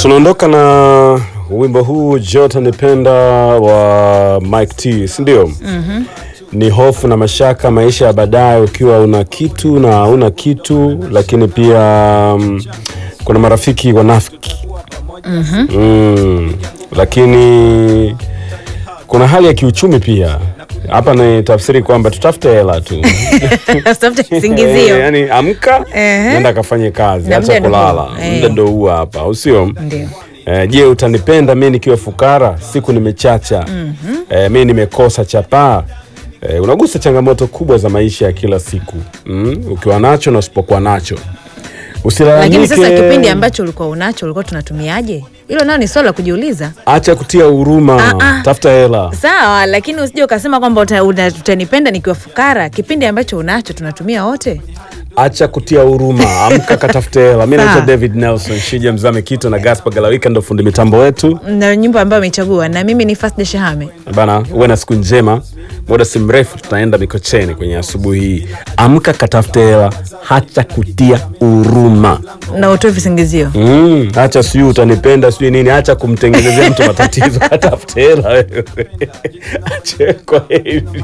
Tunaondoka na wimbo huu Jota Nipenda wa Mike T, si ndio? Ni hofu na mashaka, maisha ya baadaye, ukiwa una kitu na una kitu, lakini pia mm, kuna marafiki wanafiki mm, lakini kuna hali ya kiuchumi pia. Hapa ni tafsiri kwamba tutafute hela tu Tafuta Eh, kisingizio. yani amka Ehe. nenda kafanye kazi, Na acha muda ndo kulala, huu. Eh. muda ndo huu hapa, au sio? Ndio. Eh, je, utanipenda mi nikiwa fukara, siku nimechacha, eh, mi nimekosa chapaa. Eh, unagusa changamoto kubwa za maisha ya kila siku mm? ukiwa nacho na usipokuwa nacho usilalamike. Lakini sasa kipindi ambacho ulikuwa unacho ulikuwa tunatumiaje? Hilo nao ni swala la kujiuliza. acha kutia huruma, Ah, ah. tafuta hela. Sawa, lakini usije ukasema kwamba uta- uta- utanipenda nikiwa fukara. Kipindi ambacho unacho tunatumia wote. Acha kutia huruma, amka katafute hela. Mi naitwa Sawa. David Nelson Shija Mzame Kito na Gaspar Galawika ndo fundi mitambo wetu Na nyimbo ambayo amechagua na mimi ni Fasda Shahame. bana. Uwe na siku njema. Muda si mrefu tutaenda Mikocheni kwenye asubuhi hii. Amka katafute hela, hacha kutia huruma. Na utoe visingizio. Mm, acha sijui utanipenda sijui nini, acha kumtengenezea mtu matatizo, katafute hela wewe. Acha kwa hivi.